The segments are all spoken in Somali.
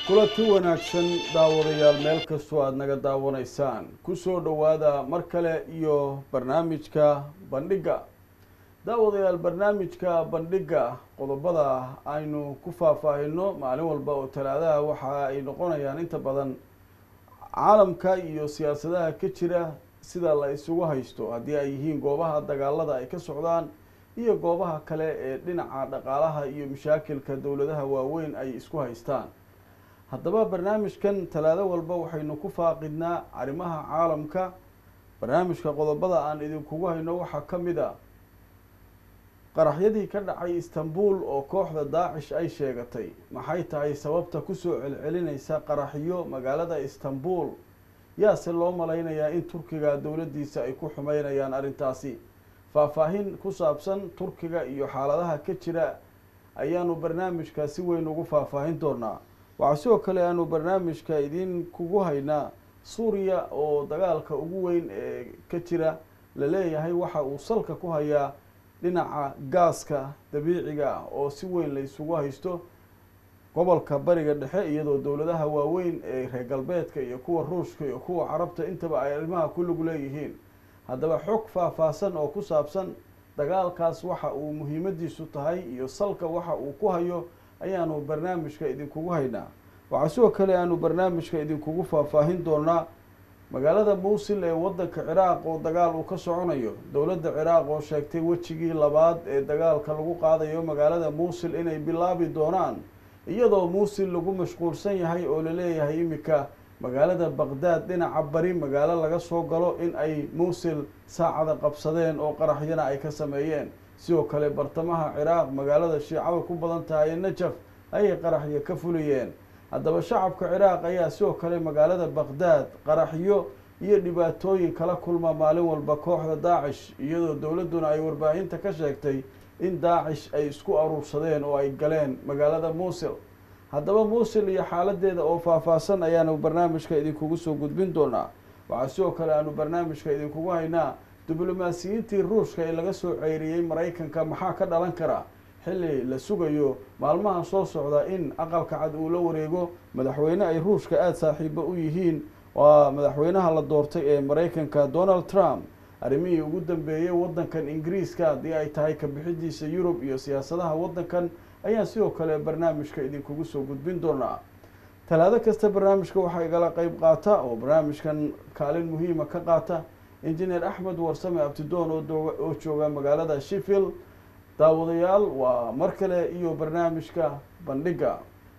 kulanti wanaagsan daawadayaal meel kastoo aada naga daawanaysaan kusoo dhowaada mar kale iyo barnaamijka bandhigga daawadayaal barnaamijka bandhigga qodobada aynu ku faahfaahino maalin walba oo talaadaha waxa ay noqonayaan inta badan caalamka iyo siyaasadaha ka jira sida la isugu haysto haddii ay yihiin goobaha dagaalada ay ka socdaan iyo goobaha kale ee dhinaca dhaqaalaha iyo mashaakilka dowladaha waaweyn ay isku haystaan haddaba barnaamijkan talaado walba waxaynu ku faaqidnaa arrimaha caalamka barnaamijka qodobada aan idinkugu hayno waxaa ka mid a qaraxyadii ka dhacay istanbul oo kooxda daacish ay sheegatay maxay tahay sababta kusoo celcelinaysa qaraxyo magaalada istanbul yaase loo malaynayaa in turkiga dowladdiisa ay ku xumeynayaan arrintaasi faahfaahin ku saabsan turkiga iyo xaaladaha ka jira ayaanu barnaamijka si weyn ugu faahfaahin doonaa waxaa sidoo kale aanu barnaamijka idin kugu haynaa suuriya oo dagaalka ugu weyn ee ka jira la leeyahay waxa uu salka ku hayaa dhinaca gaaska dabiiciga ah oo si weyn la isugu haysto gobolka bariga dhexe iyadoo dowladaha waaweyn ee reer galbeedka iyo kuwa ruushka iyo kuwa carabta intaba ay arrimaha ku lug leeyihiin haddaba xog faahfaahsan oo ku saabsan dagaalkaas waxa uu muhiimadiisu tahay iyo salka waxa uu ku hayo ayaanu barnaamijka idinkugu haynaa waxaa sidoo kale aanu barnaamijka idinkugu faahfaahin doonaa magaalada muusil ee waddanka ciraaq oo dagaal uu ka soconayo dowladda ciraaq oo sheegtay wejigii labaad ee dagaalka lagu qaadayo magaalada muusil inay bilaabi doonaan iyadoo muusil lagu mashquulsan yahay oo laleeyahay iminka magaalada baqdaad dhinaca bari magaalo laga soo galo in ay muusil saacada qabsadeen oo qaraxyana ay ka sameeyeen sidoo kale bartamaha ciraaq magaalada shiicada ku badan tahay ee najaf ayay qaraxyo ka fuliyeen haddaba shacabka ciraaq ayaa sidoo kale magaalada baqdaad qaraxyo iyo dhibaatooyin kala kulma maalin walba kooxda daacish iyadoo dowladduna ay warbaahinta ka sheegtay in daacish ay isku aruursadeen oo ay galeen magaalada muusil haddaba muusil iyo xaaladeeda oo faahfaahsan ayaanu barnaamijka idinkugu soo gudbin doonaa waxaa sidoo kale aanu barnaamijka idinkugu haynaa diblomaasiyiintii ruushka ee laga soo ceyriyey maraykanka maxaa ka dhalan kara xilli la sugayo maalmahan soo socda in aqalka cad uu la wareego madaxweyne ay ruushka aada saaxiibo u yihiin waa madaxweynaha la doortay ee maraykanka donald trump arrimihii ugu dambeeyey waddankan ingiriiska haddii ay tahay kabixidiisa yurub iyo siyaasadaha waddankan ayaan sidoo kale barnaamijka idinkugu soo gudbin doonaa talaado kasta barnaamijka waxaa igala qeyb qaata oo barnaamijkan kaalin muhiima ka qaata injineer axmed warsame abtidoon oo jooga magaalada sheffield daawadayaal waa mar kale iyo barnaamijka bandhigga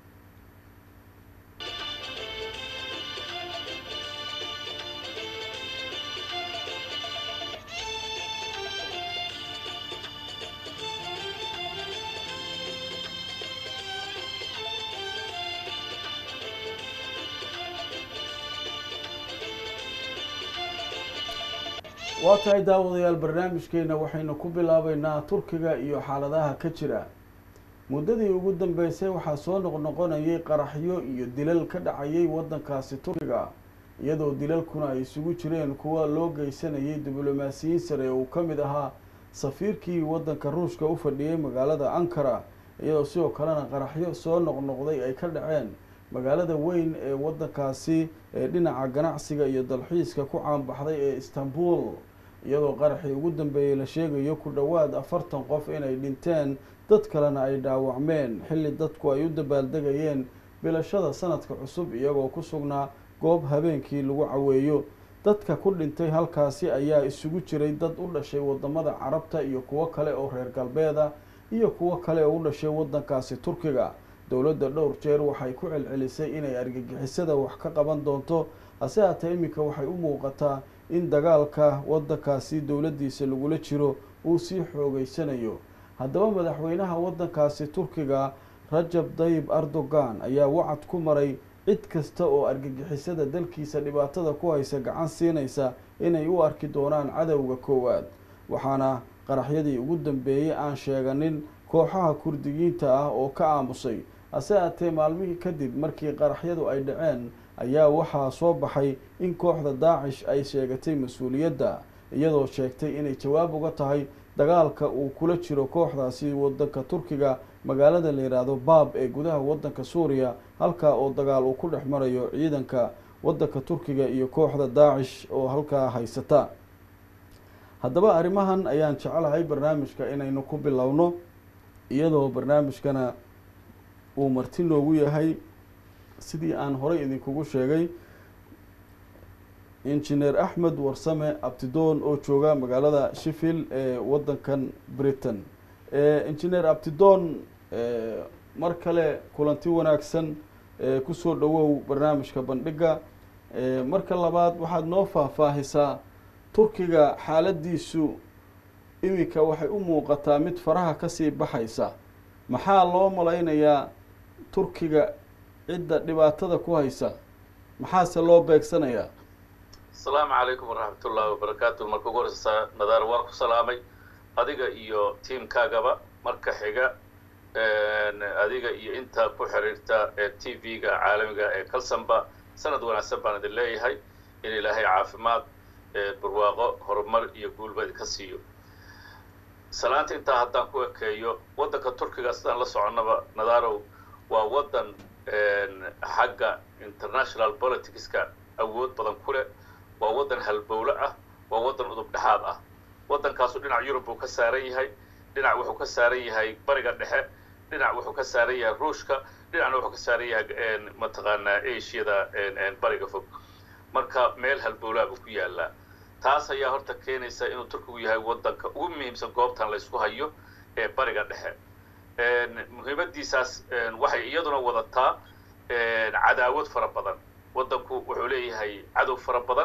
waa tahay daawadayaal barnaamijkeena waxaynu ku bilaabeynaa turkiga iyo xaaladaha ka jira muddadii ugu dambeysay waxaa soo noqnoqonayay qaraxyo iyo dilal ka dhacayay waddankaasi turkiga iyadoo dilalkuna ay isugu jireen kuwa loo geysanayay diblomaasiyiin sare uu ka mid ahaa safiirkii waddanka ruushka u fadhiyey magaalada ankara iyadoo sidoo kalena qaraxyo soo noqnoqday ay ka dhaceen magaalada weyn ee waddankaasi ee dhinaca ganacsiga iyo dalxiiska ku caanbaxday ee istanbul iyadoo qaraxii ugu dambeeyey la sheegayo ku dhowaad afartan qof inay dhinteen dad kalena ay dhaawacmeen xilli dadku ay u dabaaldegayeen bilashada sanadka cusub iyagoo ku sugnaa goob habeenkii lagu caweeyo dadka ku dhintay halkaasi ayaa isugu jiray dad u dhashay wadamada carabta iyo kuwo kale oo reer galbeeda iyo kuwo kale oo u dhashay waddankaasi turkiga dowladda dhowr jeer waxay ku celcelisay inay argagixisada wax ka qaban doonto hase haatee iminka waxay u muuqataa in dagaalka waddankaasi dowladdiisa lagula jiro uu sii xoogeysanayo haddaba madaxweynaha waddankaasi turkiga rajab dayib erdogan ayaa wacad ku maray cid kasta oo argagixisada dalkiisa dhibaatada ku haysa gacan siinaysa inay u arki doonaan cadowga koowaad waxaana qaraxyadii ugu dambeeyey aan sheeganin kooxaha kurdiyiinta ah oo ka aamusay hase haatee maalmihii kadib markii qaraxyadu ay dhaceen ayaa waxaa soo baxay in kooxda daacish ay sheegatay mas-uuliyadda iyadoo sheegtay inay jawaab uga tahay dagaalka uu kula jiro kooxdaasi waddanka turkiga magaalada la yidhaahdo baab ee gudaha waddanka suuriya halkaa oo dagaal uu ku dhex marayo ciidanka waddanka turkiga iyo kooxda daacish oo halkaa haysata haddaba arrimahan ayaan jecelahay barnaamijka inaynu ku bilowno iyadoo barnaamijkana uu marti noogu yahay sidii aan horey idinkugu sheegay injineer axmed warsame abtidoon oo jooga magaalada sheffield ee waddankan britain injineer abtidoon mar kale kulanti wanaagsan kusoo dhawow barnaamijka bandhiga marka labaad waxaad noo faahfaahisaa turkiga xaaladiisu iminka waxay u muuqataa mid faraha kasii baxaysa maxaa loo malaynayaa turkiga cidda dhibaatada ku haysa maxaase loo beegsanayaa asalaamu calaykum waraxmat ullaahi wabarakaatu marka ugu horeysa nadaar waa ku salaamay adiga iyo tiamkaagaba marka xiga adiga iyo inta ku xiriirta ee t v-ga caalamiga ee kalsanba sanad wanaagsan baan idin leeyahay in ilaahay caafimaad barwaaqo horumar iyo guulba idinka siiyo salaanta intaa haddaan ku ekeeyo waddanka turkiga sidaan la soconnaba nadaarow waa waddan xagga international politicska awood badan ku leh waa waddan halbowle ah waa waddan udub dhexaad ah waddankaasu dhinac yurub buu ka saaran yahay dhinac wuxuu ka saaran yahay bariga dhexe dhinac wuxuu ka saaran yahay ruushka dhinacna wuxuu ka saaran yahay mataqaanaa ashiyada bariga fog marka meel halbowlaa buu ku yaalaa taas ayaa horta keenaysa inuu turkigu yahay waddanka ugu muhiimsan goobtan laysku hayo ee bariga dhexe muhiimadiisaas waxay iyaduna wadataa cadaawad fara badan waddanku wuxuu leeyahay cadow fara badan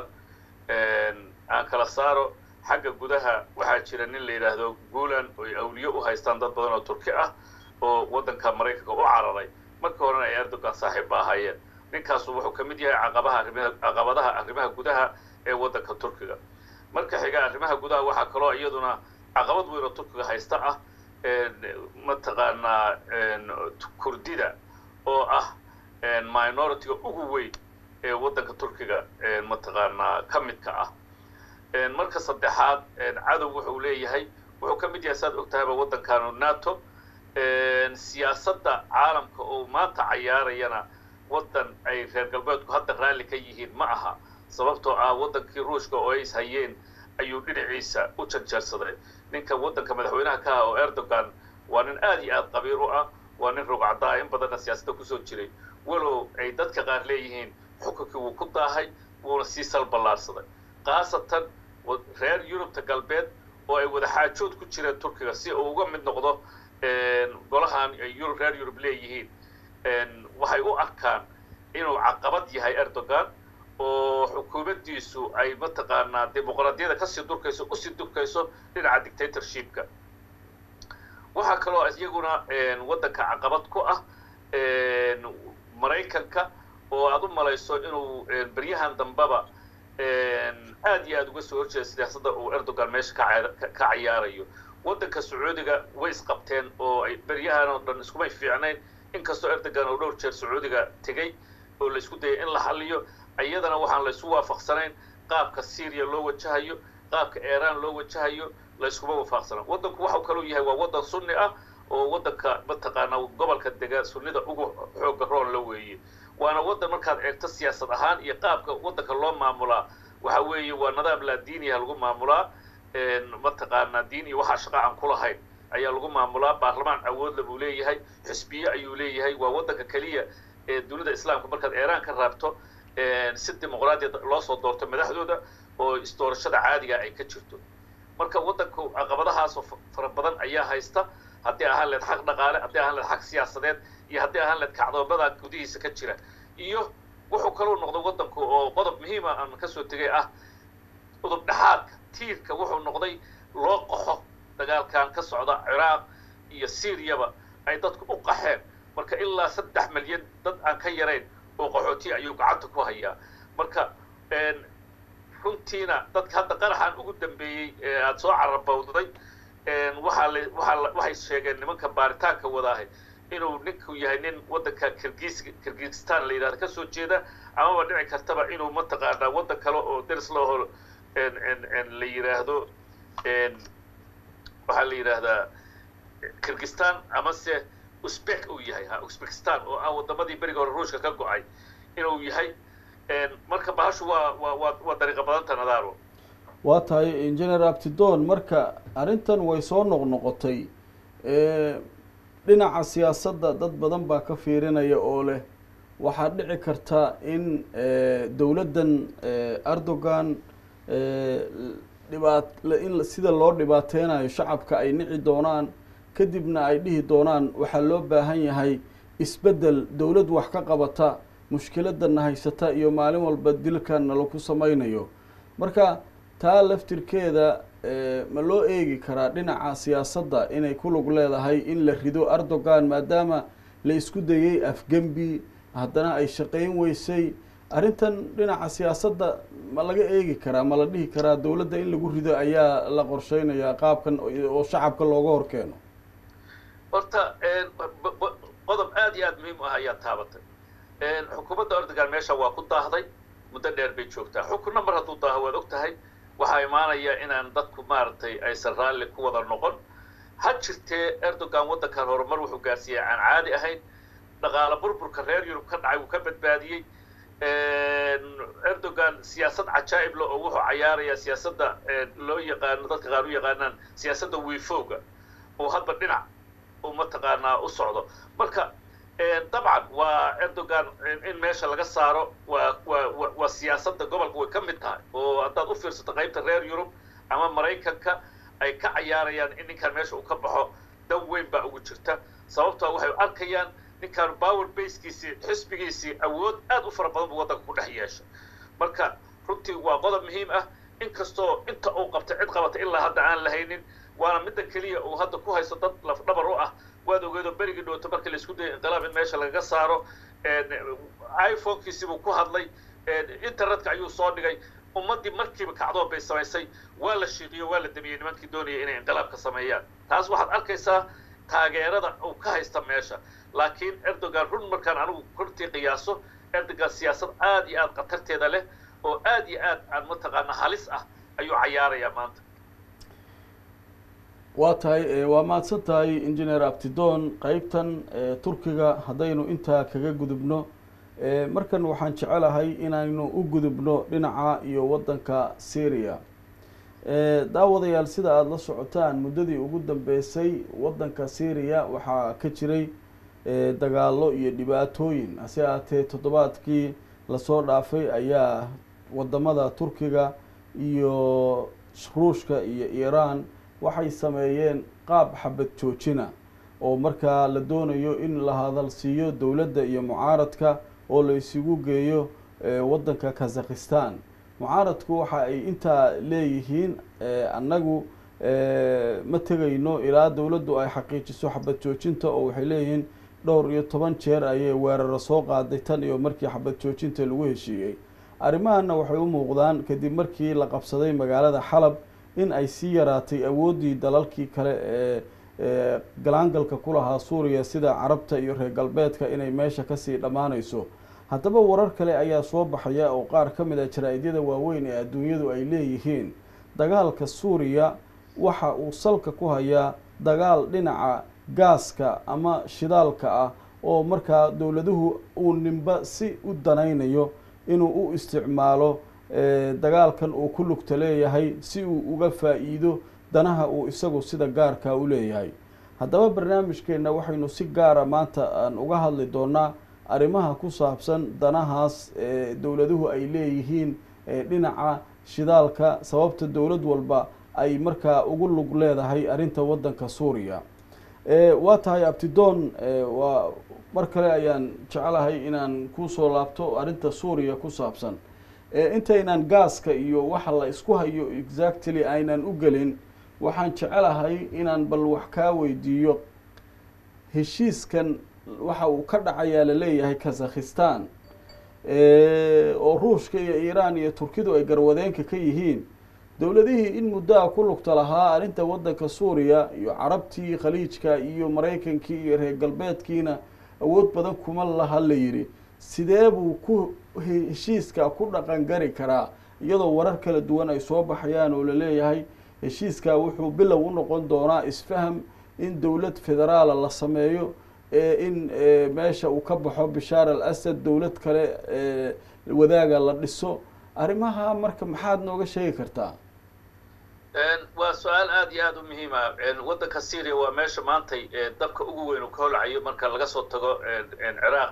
aan kala saaro xagga gudaha waxaa jira nin la yidhaahdo guulan oy awliye u haystaan dad badan oo turki ah oo waddanka maraykanka u cararay markii horena ay erdogan saaxiib ba ahaayeen ninkaasu wuxuu ka mid yahay caqabaha arrimaha caqabadaha arrimaha gudaha ee waddanka turkiga marka xiga arrimaha gudaha waxaa kaloo iyaduna caqabad weyn oo turkiga haysta ah mataqaanaa kurdida oo ah minority-ga ugu weyn ee waddanka turkiga mataqaanaa ka midka ah marka saddexaad cadow wuxuu leeyahay wuxuu ka mid yahay saad og tahayba waddankanu nato siyaasadda caalamka oo maanta cayaarayana waddan ay reer galbeedku hadda raalli ka yihiin ma aha sababtoo ah waddankii ruushka oo ay is hayeen ayuu dhinaciisa u janjeersaday ninka waddanka madaxweynaha ka ah oo erdogan waa nin aad iyo aad qabiir u ah waa nin rogcaddaa in badanna siyaasadda kusoo jiray walow ay dadka qaar leeyihiin xukunkii wuu ku daahay wuuna sii salballaarsaday khaasatan reer yurubta galbeed oo ay wada xaajood ku jireen turkiga si uu uga mid noqdo golahan ay reer yurub leeyihiin waxay u arkaan inuu caqabad yahay erdogan oo xukuumaddiisu ay mataqaanaa dimuqraadiyada kasii durkayso usii durkayso dhinaca dictatorshipka waxaa kaloo iyaguna waddanka caqabad ku ah maraykanka oo aad u malayso inuu beryahan dambeba aad iyo aad uga soo horjeeda siyaasadda uu erdogan meesha ka cayaarayo waddanka sacuudiga way isqabteen oo ay beryahan oo dhan iskumay fiicnayn inkastoo erdogan oo dhowr jeer sacuudiga tegey oo la isku dayay in la xalliyo iyadana waxaan la isu waafaqsanayn qaabka syriya loo wajahayo qaabka iran loo wajahayo la iskuma waafaqsana waddanku waxau kaluu yahay waa waddan sunni ah oo waddanka mataqaanaa gobolka dega sunnida ugu xooga roon la weeye waana waddan markaad eegto siyaasad ahaan iyo qaabka waddanka loo maamulaa waxa weeye waa nidaam laa diiniya lagu maamulaa mataqaanaa diin iyo waxaa shaqa aan ku lahayn ayaa lagu maamulaa baarlamaan awoodla buu leeyahay xisbiye ayuu leeyahay waa waddanka keliya ee dunida islaamka markaad iiraan ka raabto si dimuqraadiya loo soo doorto madaxdooda oo isdoorashada caadiga ay ka jirto marka waddanku caqabadahaasoo fara badan ayaa haysta haddii ahaan leed xaq dhaqaale haddii ahaan leed xaq siyaasadeed iyo haddii ahaan leed kacdoomada gudihiisa ka jira iyo wuxuu kaluu noqday waddanku oo qodob muhiima aan kasoo tegay ah udub dhexaadka tiirka wuxuu noqday loo qaxo dagaalkan ka socda ciraaq iyo syriyaba ay dadku u qaxeen marka ilaa saddex milyan dad aan ka yarayn oo qaxooti ayuu gacanta ku hayaa marka runtiina dadka hadda qaraxan ugu dambeeyey ee aada soo carabowday waxaa la waxaa la waxay sheegeen nimanka baaritaanka wadaahay inuu ninku yahay nin waddanka kirgis kirgistan la yidhahdo kasoo jeeda amaba dhici kartaba inuu mataqaanaa waddan kale oo deris laho la yidhaahdo waxaa la yidhaahdaa kirgistan amase uzbek uu yahay ha uzbekistan oo ah wadamadii beriga hore ruushka ka go-ay inuu yahay marka bahashu waa waa waa waa dariiqa badanta nadaaro waa tahay engineer abtidon marka arrintan way soo noqnoqotay dhinaca siyaasadda dad badan baa ka fiirinaya oo leh waxaa dhici karta in dowladdan erdogan dhibaat in sida loo dhibaateynayo shacabka ay nici doonaan kadibna ay dhihi doonaan waxaa loo baahan yahay isbeddel dowlad wax ka qabata mushkiladana haysata iyo maalin walba dilkan nalaku sameynayo marka taa laftirkeeda ma loo eegi karaa dhinaca siyaasadda inay ku lug leedahay in la rido erdogan maadaama la isku dayey afgembi haddana ay shaqeyn weysay arrintan dhinaca siyaasadda ma laga eegi karaa ma la dhihi karaa dowladda in lagu rido ayaa la qorsheynayaa qaabkan oo shacabka looga horkeeno horta qodob aad iyo aad muhiim u ah ayaa taabatay xukuumadda erdogan meesha waa ku daahday muddo dheer bay joogtaa xukunna mar hadduu daaho waad og tahay waxaa imaanaya inaan dadku maaragtay aysan raalli ku wada noqon ha jirtee erdogan waddankan horumar wuxuu gaarsiiyey aan caadi ahayn dhaqaale burburka reer yurub ka dhacay wuu ka badbaadiyey erdogan siyaasad cajaa'ib le oo wuxuu cayaarayaa siyaasadda loo yaqaano dadka qaar u yaqaanaan siyaasadda wiifowga oo hadba dhinac uu mataqaanaa u socdo marka dabcan waa erdogan in meesha laga saaro waa waa waa siyaasadda gobolka way ka mid tahay oo haddaad u fiirsato qaybta reer yurub ama maraykanka ay ka cayaarayaan in ninkan meesha uu ka baxo dan weyn baa ugu jirta sababtoo waxay arkayaan ninkan power basekiisii xisbigiisii awood aad u fara badan buu waddanka ku dhex yeeshay marka runtii waa qodob muhiim ah inkastoo inta uu qabtay cid qabata ilaa hadda aan lahaynin waana midda keliya uu hadda ku haysto dad lafdhabar u ah waad ogeedoo berigii dhowto markii la isku dayay inqilaab in meesha lagaga saaro iphone-kiisii buu ku hadlay internetka ayuu soo dhigay ummaddii markiiba kacdoon bay samaysay waa la shiiqiyo waa la damiyey nimankii doonayay inay inqilaab ka sameeyaan taas waxaad arkaysaa taageerada uu ka haysta meesha laakiin erdogan run markaan anigu runtii qiyaaso erdogan siyaasad aad iyo aad khatarteeda leh oo aad iyo aad aan mataqaana halis ah ayuu cayaarayaa maanta waa tahay waa mahadsan tahay engineer abtidon qeybtan turkiga haddaynu intaa kaga gudubno markan waxaan jecelahay inaynu u gudubno dhinaca iyo waddanka syria daawadayaal sida aada la socotaan muddadii ugu dambeysay waddanka syria waxaa ka jiray dagaalo iyo dhibaatooyin hase ahaatee toddobaadkii lasoo dhaafay ayaa wadamada turkiga iyo ruushka iyo iiraan waxay sameeyeen qaab xabad joojina oo markaa la doonayo in la hadalsiiyo dowladda iyo mucaaradka oo la isugu geeyo waddanka kazakhistan mucaaradku waxa ay intaa leeyihiin annagu ma tegayno ilaa dowladdu ay xaqiijiso xabad joojinta oo waxay leeyihiin dhowr iyo toban jeer ayay weeraro soo qaaday tan iyo markii xabad joojinta lagu heshiiyey arrimahana waxay u muuqdaan kadib markii la qabsaday magaalada xalab in ay sii yaraatay awooddii dalalkii kale ee galaangalka ku lahaa suuriya sida carabta iyo reer galbeedka inay meesha kasii dhammaanayso haddaba warar kale ayaa soo baxaya oo qaar ka mid a jaraa-idyada waaweyn ee adduunyadu ay leeyihiin dagaalka suuriya waxa uu salka ku hayaa dagaal dhinaca gaaska ama shidaalka ah oo markaa dowladuhu uu ninba si u danaynayo inuu u isticmaalo dagaalkan uu ku lugta leeyahay si uu uga faa-iido danaha uu isagu sida gaarka u leeyahay haddaba barnaamijkeenna waxaynu si gaara maanta aan uga hadli doonaa arrimaha ku saabsan danahaas dowladuhu ay leeyihiin dhinaca shidaalka sababta dowlad walba ay markaa ugu lug leedahay arrinta waddanka suuriya waa tahay abtidoon waa mar kale ayaan jecelahay inaan kusoo laabto arrinta suuriya ku saabsan intaynaan gaaska iyo waxa la isku hayo exactly aynan u gelin waxaan jecelahay inaan bal wax kaa weydiiyo heshiiskan waxa uu ka dhacayaa laleeyahay kazakhistan oo ruushka iyo iiraan iyo turkidu ay garwadeenka ka yihiin dowladihii in muddaha ku lugta lahaa arrinta waddanka suuriya iyo carabtii khaliijka iyo maraykankii iyo reer galbeedkiina awood badan kuma laha la yidhi sidee buu ku heshiiska ku dhaqan gari karaa iyadoo warar kala duwan ay soo baxayaan oo laleeyahay heshiiskaa wuxuu bilow u noqon doonaa isfaham in dowlad federaala la sameeyo in meesha uu ka baxo bishaar al asad dowlad kale wadaaga la dhiso arrimaha marka maxaad nooga sheegi kartaa waa su-aal aada iyo aada u muhiima waddanka syria waa meesha maantay dabka ugu weyn uu ka holcayo marka laga soo tago ciraaq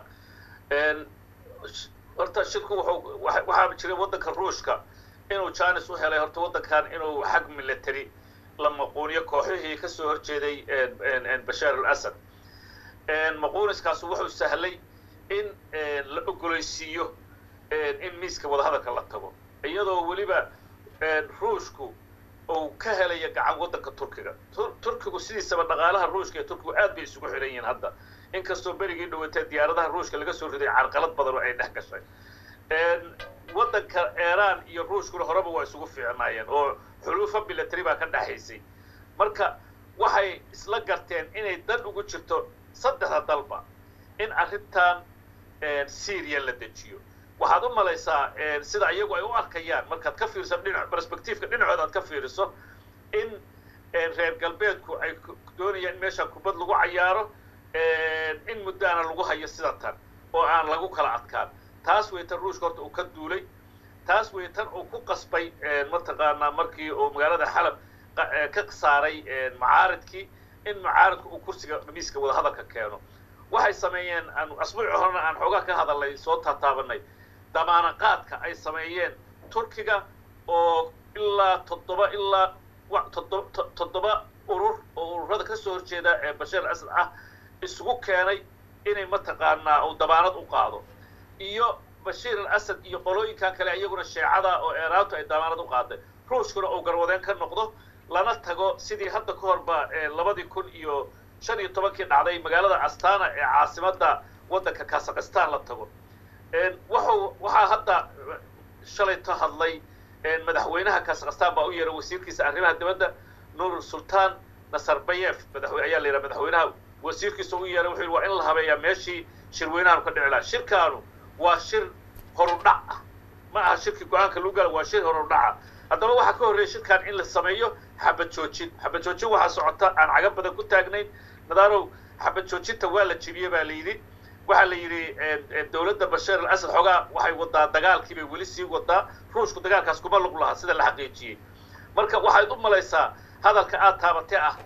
horta shirku wuxuu waxaa jiray waddanka ruushka inuu janis u helay horta waddankan inuu xag military la maquuniyo kooxihii kasoo horjeeday bashaar al asad maquuniskaasu wuxuu sahlay in la ogolaysiiyo in miiska wadahadalka la tago iyadoo weliba ruushku uu ka helaya gacan waddanka turkiga turkigu sidiisaba dhaqaalaha ruushka iyo turkigu aad bay isugu xiran yihiin hadda inkastoo berigii dhawatee diyaaradaha ruushka laga soo riday carqalad badan oo ay dhex gashay waddanka iran iyo ruushkuna horeba waa isugu fiicnaayeen oo xuluufa military baa ka dhexaysay marka waxay isla garteen inay dan ugu jirto saddexda dalba in arrintan syria la dejiyo waxaad u malaysaa sida iyagu ay u arkayaan markaad ka fiiriso dhinac perspectiveka dhinacooda aad ka fiiriso in reer galbeedku ay doonayaan in meeshaan kubad lagu cayaaro in muddaana lagu hayo sida tan oo aan lagu kala adkaan taas way tan ruushka horta uu ka duulay taas way tan uu ku qasbay mataqaanaa markii uu magaalada xalab ka saaray macaaridkii in macaaridku uu kursiga miiska wadahadalka keeno waxay sameeyeen asbuuci horena aan xoogaa ka hadalnay soo taataabanay damaanaqaadka ay sameeyeen turkiga oo ilaa toddoba ilaa toddoba urur oo ururada kasoo horjeeda ee bashaar al asad ah isugu keenay inay mataqaanaa uu dabaanad u qaado iyo bashiir al asad iyo qolooyinkan kale iyaguna sheecada oo eeraantu ay dabaanad u qaaday ruushkuna uu garwadeen ka noqdo lana tago sidii hadda ka horba labadii kun iyo shan iyo tobankii dhacday magaalada astana ee caasimadda waddanka kazakhistan la tago wuxuu waxaa hadda shalay ka hadlay madaxweynaha kazakhistan baa u yeeray wasiirkiisa arrimaha dibadda nur sultan nasarbayef madaxwe ayaa la yidhaha madaxweynaha wasiirkiisa u yeeray wuxuu yidhi waa in la habeeyaa meeshii shirweynahaanu ka dhici lahaa shirkaanu waa shir horudhac ah ma aha shirkii go-aanka lagu gala waa shir horudhaca haddaba waxaa ka horreeya shirkan in la sameeyo xabad joojin xabad joojin waxaa socota aan caga badan ku taagnayn nadaanow xabad joojinta waa la jibiyey baa la yidhi waxaa la yidhi dowladda bashaar al asad xoogaa waxay wadaa dagaalkii bay weli sii wadaa ruushku dagaalkaas kuma lug lahaa sida la xaqiijiyey marka waxayd u malaysaa hadalka aad taabatee ah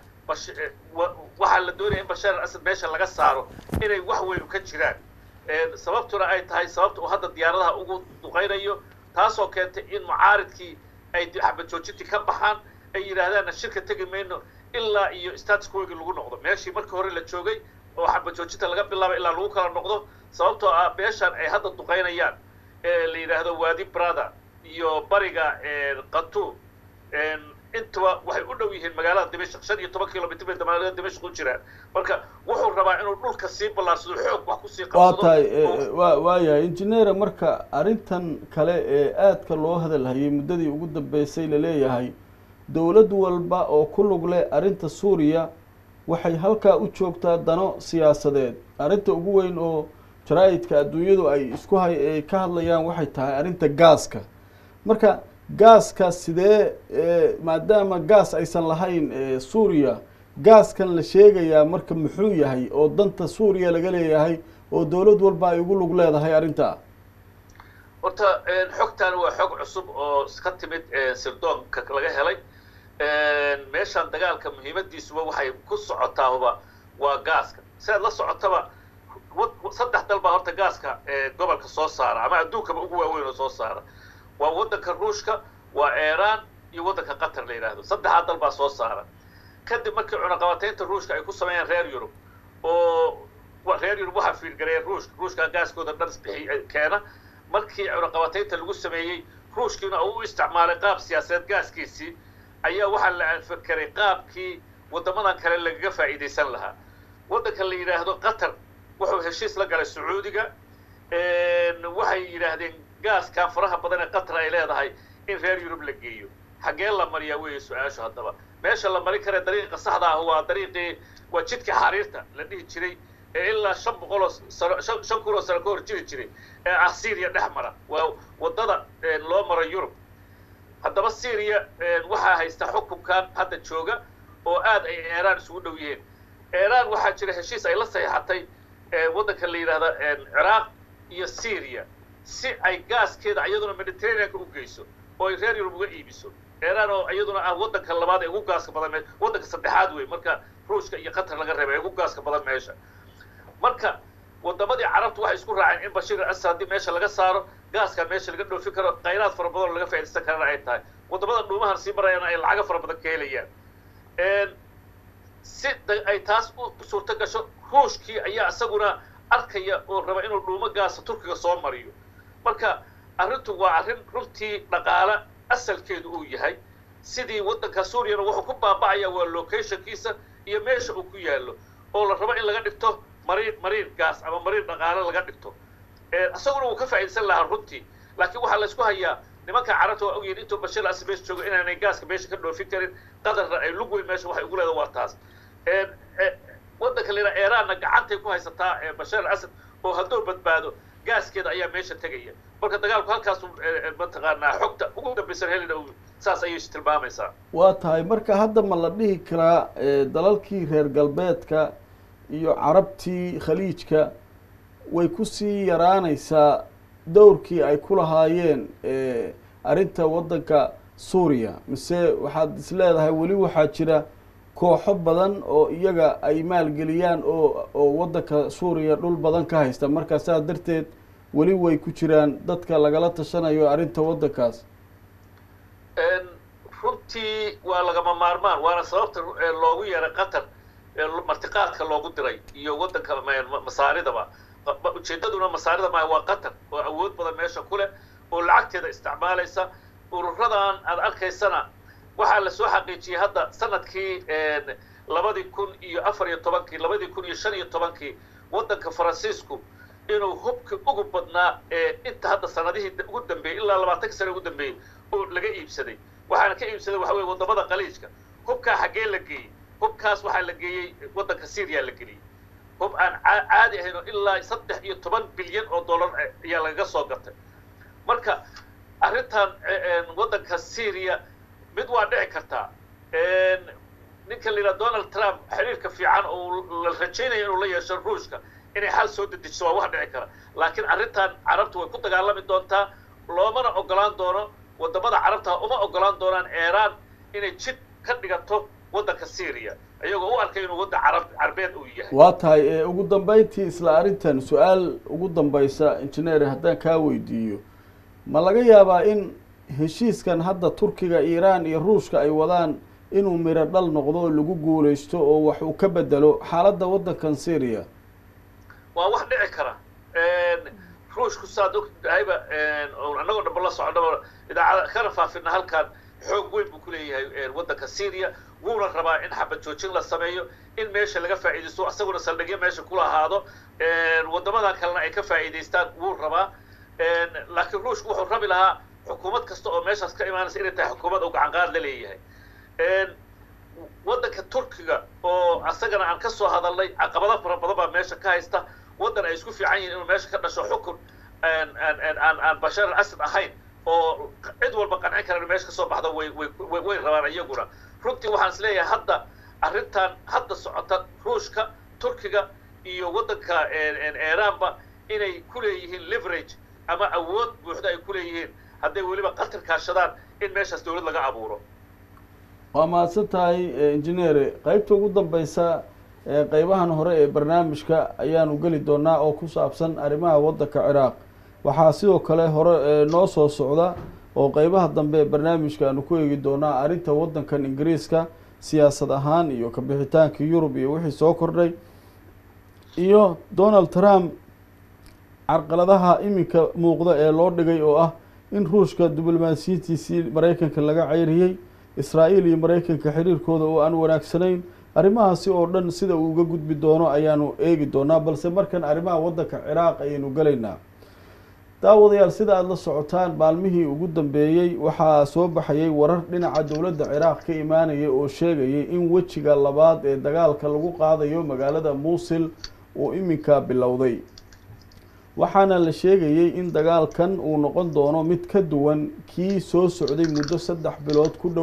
waxaa la doonaya in bashaar al asad meesha laga saaro inay wax weynu ka jiraan sababtuna ay tahay sababta uu hadda diyaaradaha ugu duqaynayo taasoo keentay in mucaaridkii ay xabad joojintii ka baxaan ay yidhaahdaanna shirka tegi mayno ilaa iyo status quogi lagu noqdo meeshii markii hore la joogay oo xabad joojinta laga bilaabo ilaa lagu kala noqdo sababtoo ah meeshaan ay hadda duqaynayaan ee la yidhaahdo wadi brother iyo bariga qatu intuba waxay u dhow yihiin magaalada dimashq shan iyo toban kilomitr bay magaalada dimashq u jiraan marka wuxuu rabaa inuu dhulka sii ballaarsado xoog wax kusii waa tahay wa waayahay injineera marka arrintan kale ee aadka loo hadalhayay muddadii ugu dambeysay laleeyahay dowlad walba oo ku lug leh arrinta suuriya waxay halkaa u joogtaa dano siyaasadeed arrinta ugu weyn oo jaraa'idka adduunyadu ay isku hay ay ka hadlayaan waxay tahay arrinta gaaska marka gaaska sidee maadaama gaas aysan lahayn suuriya gaaskan la sheegayaa marka muxuu yahay oo danta suuriya laga leeyahay oo dowlad walba ay ugu lug leedahay arrintaa horta xogtan waa xog cusub oo ka timid sirdoonka laga helay meeshaan dagaalka muhiimadiisuba waxay ku socotaahuba waa gaaska sidaad la socotaba saddex dal baa horta gaaska gobolka soo saara ama adduunkaba ugu waaweyn oo soo saara waa waddanka ruushka waa iran iyo waddanka qatar la yidhaahdo saddexdaa dal baa soo saara kadib markii cunaqabataynta ruushka ay ku sameeyeen reer yurub oo reer yurub waxaa fiirgareeya ruushka ruushka gaaskooda dhan isbixi keena markii cunaqabataynta lagu sameeyey ruushkiina uu u isticmaalay qaab siyaasadeed gaaskiisii ayaa waxaa la anfakeray qaabkii waddamadan kale lagaga faa'iidaysan lahaa waddanka la yidhaahdo qatar wuxuu heshiis la galay sacuudiga waxay yidhaahdeen gaaskan faraha badan ee qatar ay leedahay in reer yurub la geeyo xaggee la mariyaa weeye su-aashu haddaba meesha la marin kara dariiqa saxda ah waa dariiqii waa jidkii xariirta la dhihi jiray ee ilaa shan boqol oo sano shan shan kun oo sano ka hor jiri jiray ee ah syria dhex mara waa waddada loo maro yurub haddaba syria waxaa haysta xukunkan hadda jooga oo aad ay iiraan isugu dhow yihiin iiraan waxaa jira heshiis ay la saxiixatay waddanka la yidhahda ciraaq iyo syria si ay gaaskeeda iyaduna mediterraneanka u geyso oo ay reer yurub uga iibiso iiraan oo iyaduna ah waddanka labaad ee ugu gaaska badan me waddanka saddexaad wey marka ruushka iyo qatar laga reebay ee ugu gaaska badan meesha marka wadamadii carabtu waxay isku raaceen in bashir al asad haddii meesha laga saaro gaaskaa meesha laga dhoofin karo khayraad fara badan oo laga faaidaysan karana ay tahay wadamada dhuumahan sii marayana ay lacago fara badan ka helayaan si ay taas u suurto gasho ruushkii ayaa isaguna arkaya oo raba inuu dhuumo gaasa turkiga soo mariyo marka arrintu waa arrin runtii dhaqaale asalkeedu uu yahay sidii waddanka suuriyana wuxuu ku baaba'aya waa locationkiisa iyo meesha uu ku yaallo oo la rabo in laga dhigto mariin mariin gaas ama mariin dhaqaale laga dhigto isaguna wuu ka faa'iidaysan lahaa runtii laakiin waxaa laysku hayaa nimanka carabta waa ogyihin intuu bashir al asad meesha joogo inaanay gaaska meesha ka dhoofin karin qadarna ay lug weyn meesha waxay ugu leedahay waa taas waddanka la yidhaha iiraanna gacantay ku haysataa bashir al asad oo hadduu badbaado gaaskeeda ayaa meesha tegaya marka dagaalku halkaasu mataqaanaa xogta ugu dambaysan helina saas ayay tilmaamaysaa waa tahay marka hadda ma la dhihi karaa dalalkii reer galbeedka iyo carabtii khaliijka way kusii yaraanaysaa dowrkii ay ku lahaayeen arrinta waddanka suuriya mise waxaad is leedahay weli waxaa jira kooxo badan oo iyaga ay maalgeliyaan oo oo waddanka suuriya dhul badan ka haysta markaa saas darteed weli way ku jiraan dadka lagala tashanayo arrinta waddankaas runtii waa lagama maarmaan waana sababta loogu yeeray qatar martiqaadka loogu diray iyo waddanka masaaridaba ujeeddaduna masaarida maaha waa qatar oo awood badan meesha ku leh oo lacagteeda isticmaalaysa ururadan aad arkaysana waxaa la soo xaqiijiyey hadda sanadkii labadii kun iyo afar iyo tobankii labadii kun iyo shan iyo tobankii waddanka faransiisku inuu hubka ugu badnaa ee inta hadda sanadihii ugu dambeeyey ilaa labaatanka sane ugu dambeeyey oo laga iibsaday waxaana ka iibsaday waxa weye wadamada khaliijka hubkaa xaggee la geeyey hubkaas waxaa la geeyey waddanka syriya la geliyey hub aan caadi ahayn oo ilaa saddex iyo toban bilyan oo dollar ayaa lagaga soo gatay marka arrintan waddanka syria mid waa dhici kartaa ninka la yidhaha donald trump xiriirka fiican oo la rajaynaya inuu la yeesho ruushka inay xal soo dedejiso waa wax dhici kara laakiin arrintan carabtu way ku dagaalami doontaa loomana ogolaan doono wadamada carabta uma ogolaan doonaan iiraan inay jid ka dhigato waddanka syria iyagoo u arkay inuu waddan carab carbeed uu yahay waa tahay ugu dambeyntii isla arrintan su-aal ugu dambaysa injineer haddaan kaa weydiiyo ma laga yaabaa in heshiiskan hadda turkiga iiraan iyo ruushka ay wadaan inuu miro dhal noqdo oo lagu guulaysto oo wax uu ka bedelo xaaladda waddankan syria waa wax dhici kara ruushku saad ogtahayba annagoo dhanba la soconnaba idaacada kana faafina halkan xoog weyn buu ku leeyahay waddanka syria wuuna rabaa in xabad joojin la sameeyo in meesha laga faa'iidaysto asaguna saldhigyo meesha kula ahaado waddamadan kalena ay ka faa'iidaystaan wuu rabaa laakiin ruushku wuxuu rabi lahaa xukuumad kasta oo meeshaas ka imaanaysa inay tahay xukuumad oo gacanqaad la leeyahay waddanka turkiga oo asagana aan ka soo hadalnay caqabado fara badan baa meesha ka haysta waddan ay isku fiican yihin inuu meesha ka dhasho xukun aan aan bashar al asad ahayn oo cid walba qancin kara inu meesha ka soo baxda way way way rabaan iyaguna runtii waxaan is leeyahay hadda arrintan hadda socota ruushka turkiga iyo waddanka iiraanba inay ku leeyihiin leverage ama awood buuxda ay ku leeyihiin hadday weliba qatar kaashadaan in meeshaas dowlad laga abuuro waa mahadsan tahay injineere qeybta ugu dambeysa qeybahan hore ee barnaamijka ayaanu geli doonaa oo ku saabsan arrimaha waddanka ciraaq waxaa sidoo kale hore noo soo socda oo qeybaha dambe ee barnaamijka aanu ku eegi doonaa arrinta waddankan ingiriiska siyaasad ahaan iyo kabixitaanka yurub iyo wixii soo kordhay iyo donald trump carqaladaha iminka muuqda ee loo dhigay oo ah in ruushka diblomaasiyintiisii maraykanka laga ceyriyey israa'iil iyo maraykanka xiriirkooda oo aan wanaagsanayn arrimahaasi oo dhan sida uu uga gudbi doono ayaanu eegi doonaa balse markan arrimaha waddanka ciraaq ayaynu gelaynaa daawadayaal sida aada la socotaan maalmihii ugu dambeeyey waxaa soo baxayay warar dhinaca dowladda ciraaq ka imaanaya oo sheegayay in wejiga labaad ee dagaalka lagu qaadayo magaalada muusil uu iminka bilowday waxaana la sheegayey in dagaalkan uu noqon doono mid ka duwan kii soo socday muddo saddex bilood ku dhow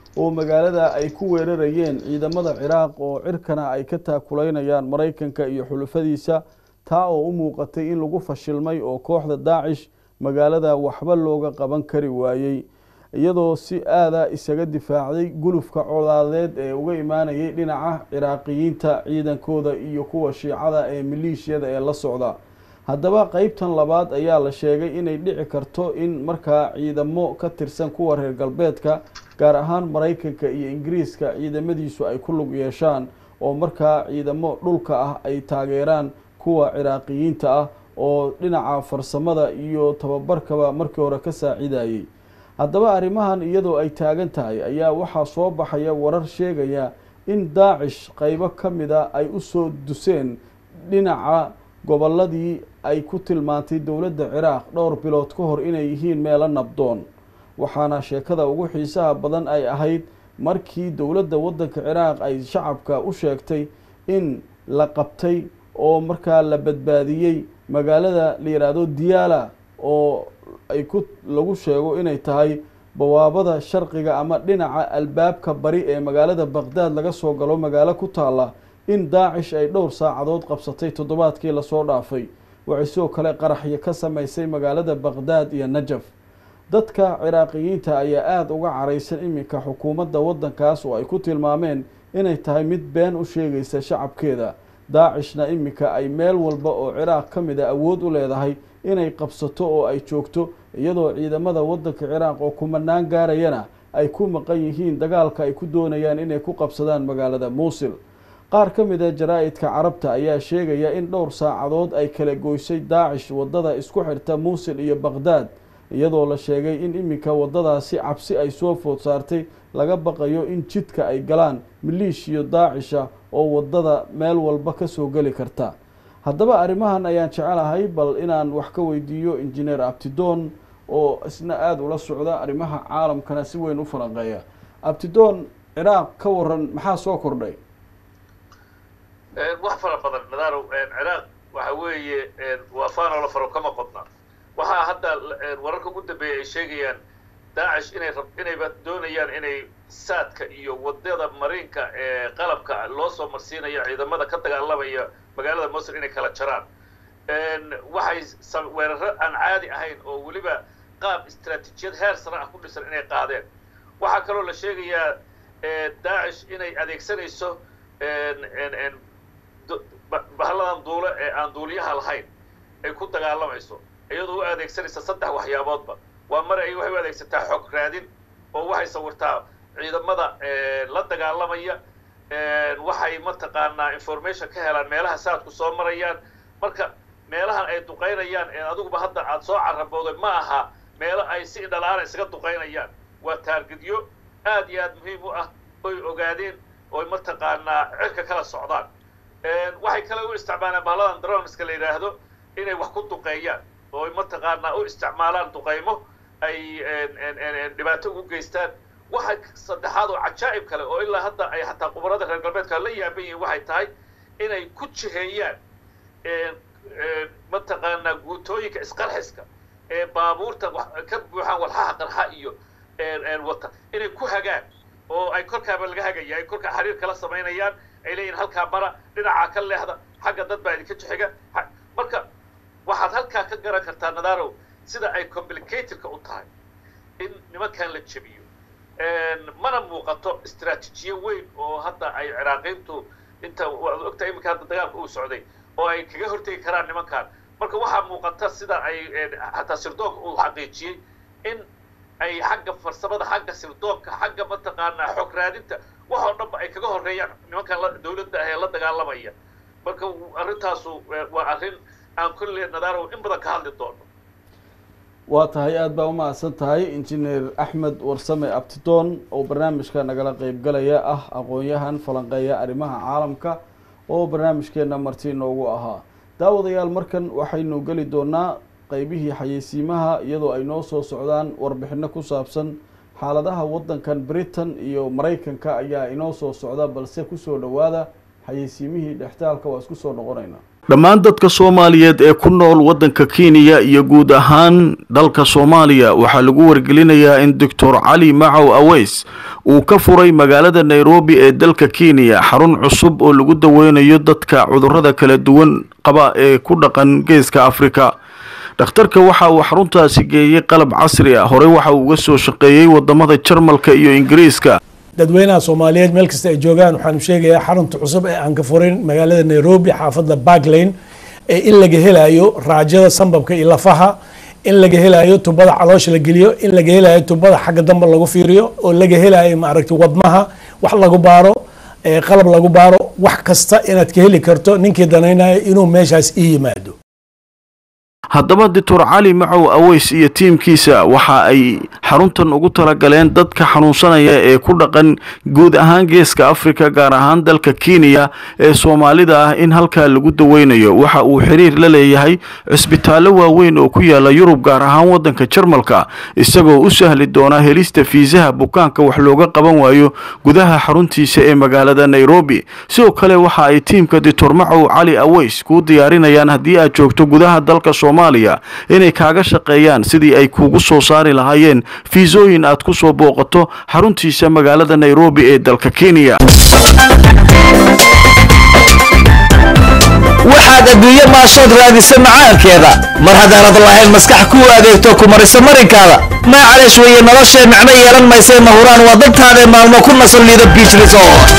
oo magaalada ay ku weerarayeen ciidamada ciraaq oo cirkana ay ka taakuleynayaan maraykanka iyo xulufadiisa taa oo u muuqatay in lagu fashilmay oo kooxda daacish magaalada waxba looga qaban kari waayey iyadoo si aada isaga difaacday gulufka colaadeed ee uga imaanayay dhinaca ciraaqiyiinta ciidankooda iyo kuwa shiicada ee maleeshiyada ee la socda haddaba qeybtan labaad ayaa la sheegay inay dhici karto in markaa ciidamo ka tirsan kuwa reer galbeedka gaar ahaan maraykanka iyo ingiriiska ciidamadiisu ay ku lug yeeshaan oo markaa ciidamo dhulka ah ay taageeraan kuwa ciraaqiyiinta ah oo dhinaca farsamada iyo tababarkaba markii hore ka saacidayay haddaba arrimahan iyadoo ay taagan tahay ayaa waxaa soo baxaya warar sheegaya in daacish qeybo ka mida ay usoo duseen dhinaca gobolladii ay ku tilmaantay dowladda ciraaq dhowr bilood ka hor inay yihiin meelo nabdoon waxaana sheekada ugu xiisaha badan ay ahayd markii dowladda waddanka ciraaq ay shacabka u sheegtay in la qabtay oo markaa la badbaadiyey magaalada la yidhaahdo diyaala oo ay ku lagu sheego inay tahay bawaabada sharqiga ama dhinaca albaabka bari ee magaalada baqdaad laga soo galo magaalo ku taalla in daacish ay dhowr saacadood qabsatay toddobaadkii lasoo dhaafay waxay sidoo kale qaraxyo ka samaysay magaalada baqdaad iyo najaf dadka ciraaqiyiinta ayaa aada uga caraysan iminka xukuumadda waddankaas oo ay ku tilmaameen inay tahay mid been u sheegaysa shacabkeeda daacishna iminka ay meel walba oo ciraaq ka mid a awood u leedahay inay qabsato oo ay joogto iyadoo ciidamada waddanka ciraaq oo kumanaan gaarayana ay ku maqan yihiin dagaalka ay ku doonayaan inay ku qabsadaan magaalada muusil qaar ka mid a jaraa-idka carabta ayaa sheegaya in dhowr saacadood ay kala goysay daacish waddada isku xirta muusil iyo baqdaad iyadoo la sheegay in iminka waddadaasi cabsi ay soo food saartay laga baqayo in jidka ay galaan maliishiyo daacisha oo waddada meel walba kasoo geli karta haddaba arrimahan ayaan jecelahay bal inaan wax ka weydiiyo injineer abtidoon oo isna aada ula socda arrimaha caalamkana si weyn u falanqeeya abtidoon ciraaq ka waran maxaa soo kordhay wax fara badan nadarow ciraaq waxa weeye waa faanoo la faro kama qodna waxaa hadda wararka ugu dambeeya ay sheegayaan daacish inay rab inayba doonayaan inay saadka iyo wadada mariinka ee qalabka loo soo marsiinayo ciidamada ka dagaalamaya magaalada mosul inay kala jaraan waxay weeraro aan caadi ahayn oo weliba qaab istraatiijiyad heer sare ah ku dhisan inay qaadeen waxaa kaloo la sheegayaa daacish inay adeegsanayso bahalladan duule ee aan duuliyaha lahayn ay ku dagaalamayso iyadoo u adeegsanaysa saddex waxyaaboodba waa mar ay waxay u adeegsataa xog raadin oo waxay sawirtaa ciidamada la dagaalamaya waxay mataqaanaa information ka helaan meelaha saadku soo marayaan marka meelahan ay duqaynayaan adiguba hadda aada soo carabooday ma aha meelo ay si indhalaana isaga duqaynayaan waa taargidyo aad iyo aad muhiim u ah oy ogaadeen oy mataqaanaa cirka kala socdaan waxay kale u isticmaalaan bahalladan droneska la yidhaahdo inay wax ku duqeeyaan oo ay mataqaanaa u isticmaalaan duqaymo ay dhibaato ugu geystaan waxa saddexaad oo cajaa'ib kale oo ilaa hadda ay xataa qubarada reer galbeedka la yaaban yihiin waxay tahay inay ku jiheeyaan mataqaanaa guutooyinka isqarxiska ee baabuurta ka buuxaan walxaha qarxa iyo wata inay ku hagaan oo ay korkaaba laga hagaya ay korkaa xiriir kala samaynayaan ay leeyihin halkaa mara dhinacaa ka leexda xagga dad baa idinka jixiga marka waxaad halkaa ka garan kartaa nadarow sida ay complicatedka u tahay in nimankan la jebiyo mana muuqato istraatiijiye weyn oo hadda ay ciraaqiintu inta waad ogtaa iminka hadda dagaalka uu socday oo ay kaga hortegi karaan nimankan marka waxaa muuqata sida ay xataa sirdoonka uu xaqiijiyey in ay xagga farsamada xagga sirdoonka xagga mataqaanaa xog raadinta wax oo dhanba ay kaga horeeyaan nimankan dawladda ah ee la dagaalamaya marka arrintaasu waa arrin aan kulle nadarow in badan ka hadli doono waa tahay aada baa umahadsan tahay injineer axmed warsame abtidoon oo barnaamijka nagala qeybgalaya ah aqoon-yahan falanqeeya arrimaha caalamka oo barnaamijkeena marti noogu ahaa daawadayaal markan waxaynu geli doonaa qeybihii xayeysiimaha iyadoo ay noo soo socdaan warbixino ku saabsan xaaladaha waddankan britain iyo maraykanka ayaa inoo soo socda balse kusoo dhowaada xayeysiimihii dhextaalka waa isku soo noqonaynaa dhammaan dadka soomaaliyeed ee ku nool waddanka kenya iyo guud ahaan dalka soomaaliya waxaa lagu wargelinayaa in doctor cali macow aweys uu ka furay magaalada nairobi ee dalka kenya xarun cusub oo lagu daweynayo dadka cudurrada kala duwan qaba ee ku dhaqan geeska afrika dhakhtarka waxa uu xaruntaasi geeyey qalab casri ah horey waxa uu uga soo shaqeeyey wadamada jarmalka iyo ingiriiska dadweynaha soomaaliyeed meel kasta ay joogaan waxaanu sheegayaa xarunta cusub ee aan ka furin magaalada nairobi xaafadda barklane ee in laga helayo raajada sambabka iyo lafaha in laga helayo tubada caloosha la geliyo in laga helayo tubada xagga dambe lagu fiiriyo oo laga helayo maaragtay wadnaha wax lagu baaro qalab lagu baaro wax kasta inaad ka heli karto ninkii danaynayo inuu meeshaas ii yimaado haddaba doctor cali macow aweys iyo tiimkiisa waxa ay xaruntan ugu talagaleen dadka xanuunsanaya ee ku dhaqan guud ahaan geeska afrika gaar ahaan dalka kenya ee soomaalida ah in halkaa lagu daweynayo waxa uu xiriir la leeyahay cisbitaallo waaweyn oo ku yaala yurub gaar ahaan waddanka jarmalka isagoo u sahli doona helista fiisaha bukaanka wax looga qaban waayo gudaha xaruntiisa ee magaalada nairobi sidoo kale waxa ay tiimka doctor macow cali aweys kuu diyaarinayaan haddii aad joogto gudaha dalka soomaaliya inay kaaga shaqeeyaan sidii ay kuugu soo saari lahaayeen fiisooyin aad ku soo booqato xaruntiisa magaalada nairobi ee dalka kenya waxaad adduunye maashood raadisa macaankeeda mar haddaanad lahayn maskax kuu adeegto ku marisa marinkaada maacaleesh weeye noloshee micno yeelan maysee mahuraan waa dantaadee maalmo ku nasan liida biich resort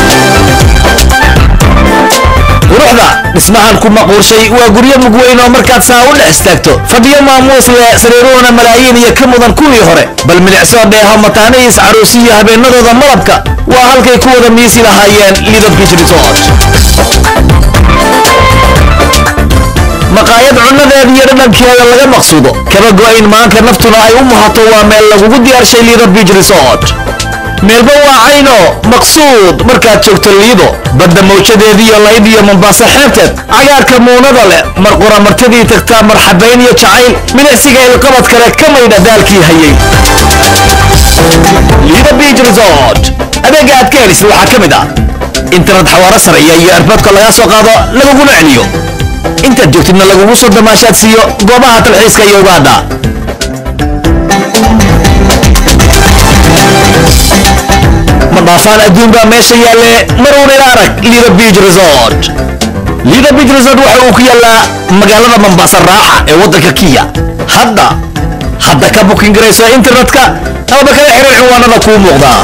quruxda dhismahan ku maquurshay waa guryo mugweyn oo markaad saa u dhex istaagto fadhiyo maamuus leh sariiruhuna malaayiin iyo ka mudan kuwii hore bal milicsoo dheeho mataanihiis caruusiyo habeennadooda malabka waa halkay ku wada miisi lahaayeen lido biich resort maqaayad cunnadeeda iyo dhadhankeeda laga maqsuudo kaba go'ayn maanta naftuna ay u muhato waa meel lagugu diyaarshay lido biich resort meelba waa cayno maqsuud markaad joogto liido badda mawjadeediiyo layd iyo mombaaso xeebteed cagaarka muunada leh mar qura martadii tagtaa marxabayn iyo jacayl milicsiga ilqabad kale ka maydha daalkii hayay lido biich resort adeega aad ka helisay waxaa ka mid ah internet xawaaro sareeya iyo erboodka lagaa soo qaado laguguna celiyo intaad joogtidna lagugu soo damaashaad siiyo goobaha talxiiska iyo ugaadha ma dhaafaan adduun baa meesha yaalle maruun ila arag lido biich resort lido biich resort waxa uu ku yaallaa magaalada mambaasa raaxa ee waddanka kiya hadda hadda ka bukin garayso internetka amaba kala xiriir cinwaanada kuu muuqdaa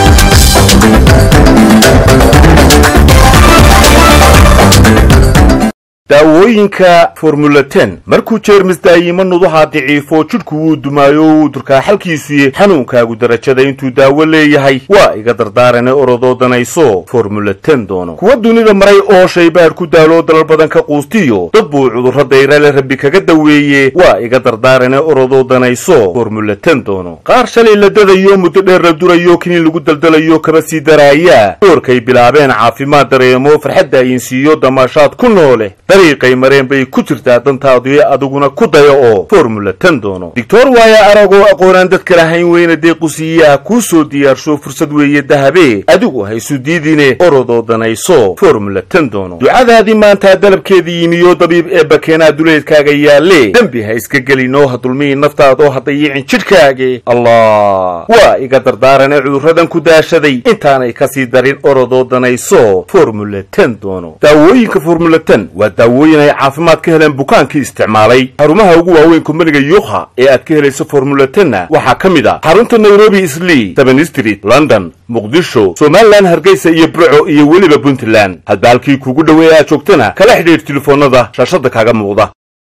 daawooyinka formula ten markuu jeermis daayimo nuduhaa daciifo jidhku wuu dumaayo wuu durkaa xalkiisuye xanuunkaagu darajada intuu daawo leeyahay waa iga dardaarane orodoo danayso formula ten doono kuwa dunida maray oo shaybaadh ku daaloo dalal badan ka quustiyo dad buu cudurro dayrale rabbi kaga daweeye waa iga dardaarane orodoo danayso formula ten doono qaar shalay la dadayo muddo dheer la durayo kiniin lagu daldalayo kaba sii daraaya doorkay bilaabeen caafimaad dareemo farxadda ayinsiiyo damaashaad ku noole dariiqay mareen bay ku jirtaa dantaadii adiguna ku daya oo formula ten doono doctor waaya aragoo aqoonaan dadka lahayn weyna deequsiiyaha kuu soo diyaarsho fursad weeye dahabe adigu haysu diidine orodoo danayso formula ten doono ducadaadii maantaa dalabkeedii yimiyo dabiib ee bakeenaa duleedkaaga yaalle dembi ha iska gelinoo ha dulmihi naftaadoo ha dayicin jidhkaage allah waa iga dardaarane cudurradan ku daashaday intaanay kasii darin orodoo danayso formula ten doono daawooyinka formula ten waa daawooyin ay caafimaad ka heleen bukaankii isticmaalay xarumaha ugu waaweyn kumbaniga yuukha ee aad ka helayso formula tenna waxaa ka mid ah xarunta nairobi islii seven street london muqdisho somalilan hargeysa iyo burco iyo weliba puntland hadba halkii kuugu dhoweey aad joogtana kala xidhiidh telefoonnada shaashadda kaaga muuqda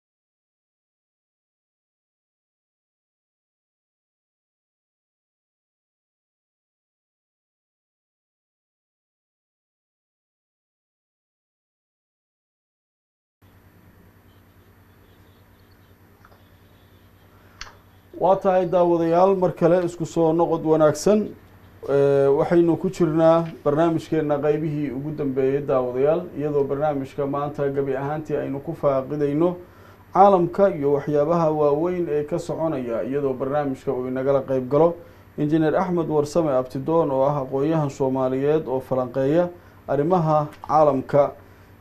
waa tahay daawadayaal mar kale isku soo noqod wanaagsan waxaynu ku jirnaa barnaamijkeena qeybihii ugu dambeeyey daawadayaal iyadoo barnaamijka maanta gebi ahaantii aynu ku faaqidayno caalamka iyo waxyaabaha waaweyn ee ka soconaya iyadoo barnaamijka uu inagala qeyb galo injineer axmed warsame abtidoon oo ah aqoon-yahan soomaaliyeed oo falanqeeya arrimaha caalamka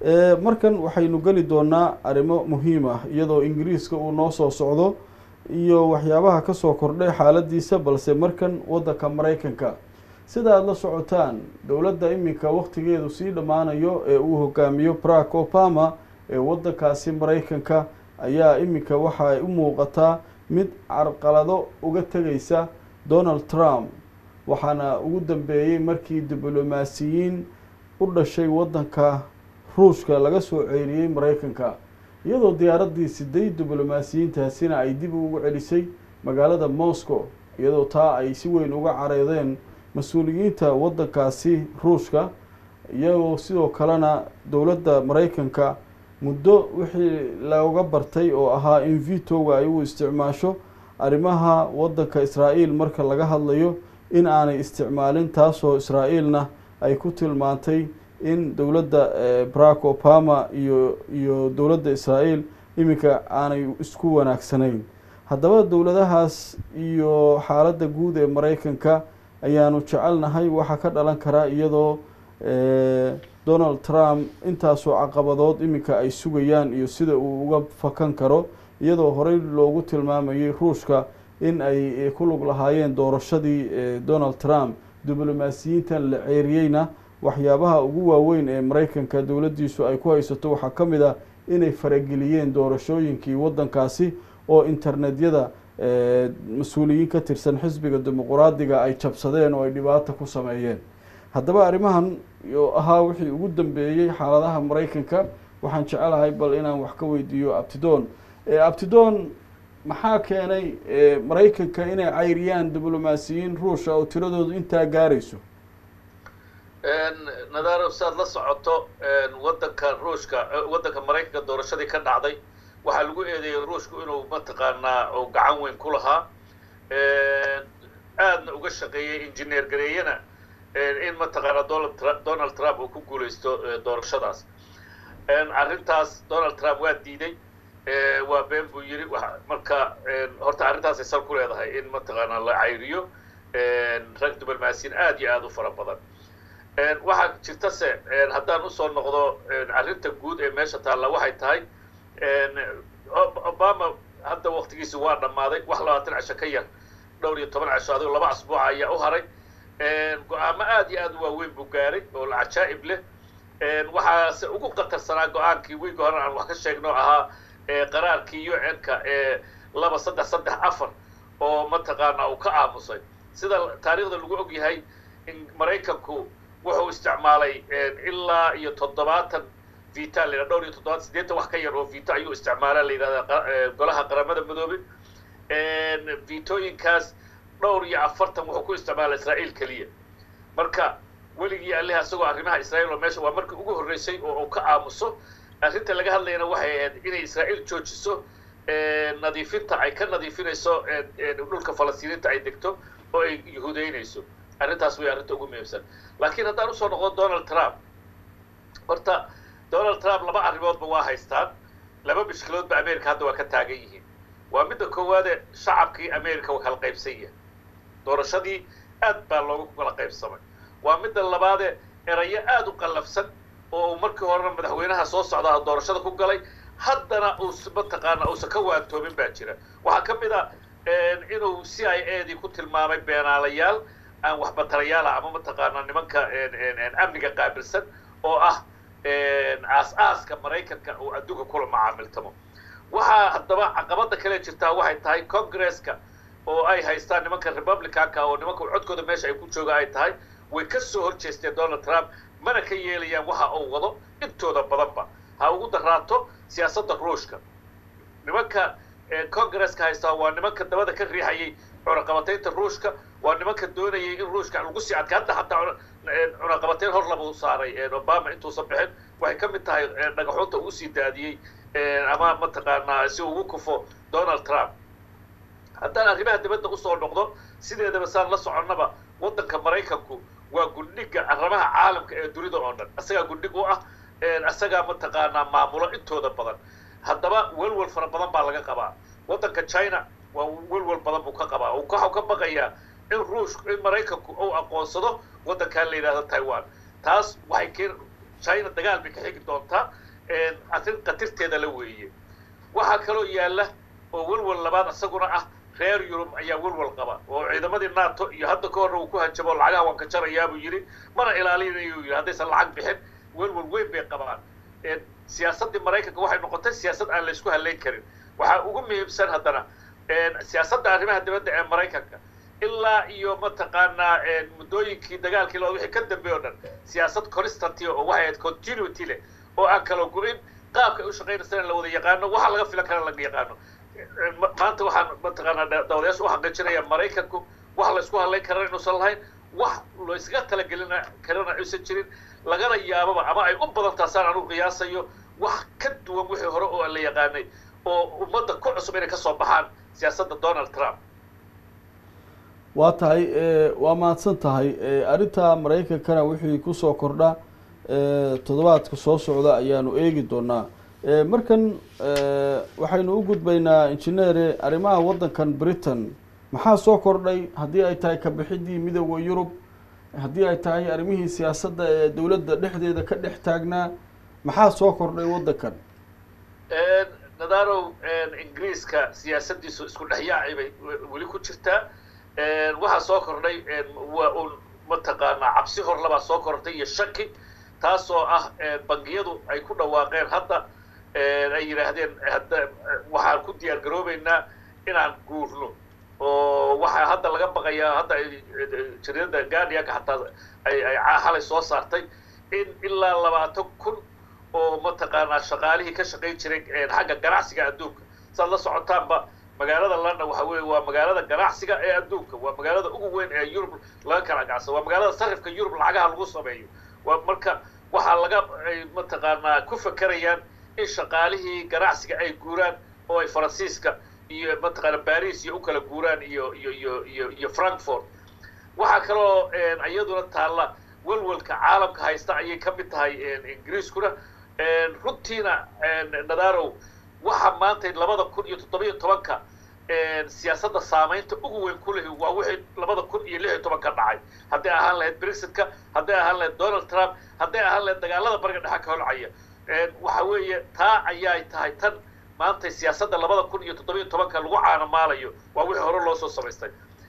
markan waxaynu geli doonaa arrimo muhiim ah iyadoo ingiriiska uu noo soo socdo iyo waxyaabaha kasoo kordhay xaaladiisa balse markan waddanka maraykanka sida aada la socotaan dowladda iminka wakhtigeedu sii dhammaanayo ee uu hogaamiyo barack obama ee waddankaasi maraykanka ayaa iminka waxa ay u muuqataa mid carqalado uga tegaysa donald trump waxaana ugu dambeeyey markii diblomaasiyiin u dhashay waddanka ruushka laga soo ceeriyey maraykanka iyadoo diyaaraddii siday diblomaasiyiintaasina ay dib ugu celisay magaalada moscow iyadoo taa ay si weyn uga careedeen mas-uuliyiinta waddankaasi ruushka iyagoo sidoo kalena dowladda maraykanka muddo wixii looga bartay oo ahaa in vitoga ay u isticmaasho arrimaha waddanka israa'iil marka laga hadlayo in aanay isticmaalin taasoo israa'iilna ay ku tilmaantay in dowladda barack obama iyo iyo dowladda israa'iil iminka aanay isku wanaagsanayn haddaba dowladahaas iyo xaaladda guud ee maraykanka ayaanu jecelnahay waxaa ka dhalan karaa iyadoo donald trump intaasoo caqabadood iminka ay sugayaan iyo sida uu uga fakan karo iyadoo horey loogu tilmaamayay ruushka in ay ku lug lahaayeen doorashadii donald trump diblomaasiyiintan la ceeriyeyna waxyaabaha ugu waaweyn ee maraykanka dowladdiisu ay ku haysato waxaa ka mid ah inay farageliyeen doorashooyinkii waddankaasi oo internetyada mas-uuliyiin ka tirsan xisbiga dimuquraadiga ay jabsadeen oo ay dhibaata ku sameeyeen haddaba arrimahan oo ahaa wixii ugu dambeeyey xaaladaha maraykanka waxaan jecelahay bal inaan wax ka weydiiyo abtidoon abtidoon maxaa keenay maraykanka inay cayriyaan diblomaasiyiin ruusha oo tiradoodu intaa gaarayso nadaaro saad la socoto waddanka ruushka waddanka maraykanka doorashadii ka dhacday waxaa lagu eedeeyey ruushku inuu mataqaanaa oo gacan weyn ku lahaa aadna uga shaqeeyey injineer gareeyana in mataqaanaa donald trump uu ku guulaysto doorashadaas arrintaas donald trump waa diiday waa been buu yidhi marka horta arrintaasay sal ku leedahay in mataqaanaa la cayriyo rag diblomaasiyiin aad iyo aada u fara badan waxaa jirta se haddaan usoo noqdo arrinta guud ee meesha taalla waxay tahay obama hadda waktigiisi waa dhammaaday wax labaatan cisho ka yar dhowr iyo toban cisho adigo laba asbuuca ayaa u haray go-aamo aad iyo aad u waaweyn buu gaaray oo la cajaa'ib leh waxaase ugu qatarsanaa go-aankii wiiga hore aan wax ka sheegno ahaa qaraarkii u n-ka ee laba saddex saddex afar oo mataqaanaa uu ka aamusay sida taariikhda lagu og yahay in maraykanku wuxuu isticmaalay ilaa iyo toddobaatan vita la yidhahda dhowr iyo toddobaatan siddeetan wax ka yar oo vito ayuu isticmaalaa la yidhahdaa golaha qaramada midoobay vitooyinkaas dhowr iyo afartan wuxuu ku isticmaalaa israa'iil keliya marka weligii alleh asagoo arrimaha israa'iil oo meesha waa markii ugu horreysay oo uu ka aamuso arrinta laga hadlayana waxay ahayd inay israa'iil joojiso nadiifinta ay ka nadiifinayso dhulka falastiiniinta ay degto oo ay yahuudeynayso arrintaas way arrinta ugu muhiimsan laakiin haddaan usoo noqdo donald trump horta donald trump laba arrimoodba waa haystaan laba mishkiloodba america hadda waa ka taagan yihiin waa midda koowaade shacabkii america waa kala qaybsan yahay doorashadii aad baa loogu kala qaybsamay waa midda labaade erayo aada u qallafsan oo uu markii horena madaxweynaha soo socdaa doorashada ku galay haddana uu mataqaana uusan ka waantoomin baa jira waxaa ka mid a inuu c i a dii ku tilmaamay beenaalayaal aan waxbatarayaala ama mataqaanaa nimanka amniga qaabilsan oo ah aas-aaska maraykanka uu adduunka kula macaamiltamo waxaa haddaba caqabada kale jirtaa waxay tahay congresska oo ay haystaan nimanka republicanka oo nimanka codkooda meesha ay ku jooga ay tahay way ka soo horjeesteen donald trump mana ka yeelayaan waxa uu wado intooda badanba ha ugu daraato siyaasadda ruushka nimanka congresska haystaa waa nimanka dabada ka riixayay cunaqabataynta ruushka waa nimanka doonayay in ruushka lagu sii adka hadda hataa cunaqabatayn hor laba u saaray obama intuusan bixin waxay ka mid tahay dhagaxoonta uu usii daadiyey ama mataqaanaa si ugu kufo donald trump haddaan arrimaha dibadda usoo noqdo sideedaba saan la soconnaba waddanka maraykanku waa gundhiga arrimaha caalamka ee dunida oo dhan isagaa gundhig u ah isagaa mataqaanaa maamulo intooda badan haddaba welwel fara badan baa laga qabaa waddanka china waa welwel badan buu ka qabaa waxau ka baqayaa in ruush in maraykanku uu aqoonsado waddankan la yidhahdo taiwan taas waxay keen china dagaal bay ka xigi doontaa arrin qatirteeda la weeye waxaa kaloo yaalla oo welwal labaad isaguna ah reer yurub ayaa welwal qaba oo ciidamadii nato iyo hadda ka horna uu ku hanjabo lacagaha waan ka jarayaa buu yidhi mana ilaalinayo yidhi haddaysan lacag bixin welwal weyn bay qabaan siyaasaddii maraykanka waxay noqotay siyaasad aan la isku halayn karin waxaa ugu muhiimsan haddana siyaasadda arrimaha dibadda ee maraykanka ilaa iyo mataqaanaa muddooyinkii dagaalkii loo wixii ka dambeey o dhan siyaasad constantia oo waxay ahayd continuity leh oo aan kala go-in qaabka ay u shaqaynaysana la wada yaqaano waxa laga filan kara laga yaqaano maanta waxaan mataqaanaa dawadayaasha u xaqiijinaya maraykanku wax la isku hadlayn karana inuusan lahayn wax la iskaga talagelina karana aysan jirin lagana yaababa ama ay u badan taasaan anugu qiyaasayo wax ka duwan wixii hore oo la yaqaanay oo ummadda ku cusub inay kasoo baxaan siyaasadda donald trump waa tahay waa mahadsan tahay arrinta maraykankana wixii kusoo kordha toddobaadka soo socda ayaanu eegi doonaa markan waxaynu u gudbaynaa injineere arrimaha waddankan britain maxaa soo kordhay haddii ay tahay kabixidii midooda yurub haddii ay tahay arrimihii siyaasadda ee dowladda dhexdeeda ka dhex taagnaa maxaa soo kordhay waddankan nadarow ingiriiska siyaasaddiisu isku dhexyaacay bay weli ku jirtaa waxaa soo kordhay waa un mataqaanaa cabsi hor labaa soo kordhay iyo shaki taasoo ah bangiyadu ay ku dhawaaqeen hadda ay yidhaahdeen hadda waxaan ku diyaar garoobeynaa inaan guurno oo waxaa hadda laga baqayaa hadda jaridada guardianka xataa ay ay xalay soo saartay in ilaa labaatan kun oo mataqaanaa shaqaalihii ka shaqayn jiray xagga ganacsiga adduunka saad la socotaanba magaalada london waxa weeye waa magaalada ganacsiga ee adduunka waa magaalada ugu weyn ee yurub laga kala gacsado waa magaalada sarifka yurub lacagaha lagu sameeyo waa marka waxaa laga ay mataqaanaa ku fakerayaan in shaqaalihii ganacsiga ay guuraan oo ay faransiiska iyo mataqaana baris iyo u kala guuraan iyo iyo iyo iyo iyo frankfort waxaa kaloo iyaduna taalla welwelka caalamka haysta ayay ka mid tahay ingiriiskuna runtiina nadarow waxa maanta labada kun iyo toddobiyo tobanka siyaasadda saamaynta ugu weyn ku lehi waa wixii labada kun iyo lix iyo tobanka dhacay hadday ahaan lahayd brexitka hadday ahaan lahayd donald trump hadday ahaan lahayd dagaalada bariga dhexe ka holcaya waxa weeye taa ayaay tahay tan maanta siyaasadda labada kun iyo toddobiyo tobanka lagu caanamaalayo waa wixii hore loo soo samaystay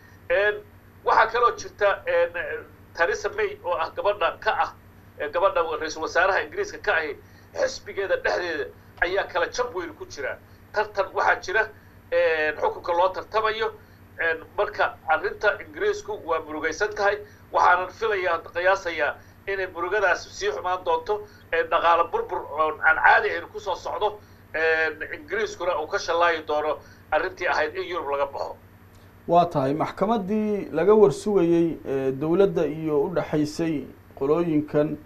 waxaa kaloo jirta theresa may oo ah gabadha ka ah gabadha ra-iisul wasaaraha ingiriiska ka ahi xisbigeeda dhexdeeda ayaa kala jab weyn ku jira tartan waxaa jira xukunka loo tartamayo marka arrinta ingiriisku waa murugaysan tahay waxaanan filayaa qiyaasayaa inay murugadaas sii xumaan doonto dhaqaalo burbur oon aan caadi ahayn kusoo socdo ingiriiskuna uu ka shallaayi doono arrintii ahayd in yurub laga baxo waa tahay maxkamaddii laga warsugayey dowladda iyo u dhexaysay qolooyinkan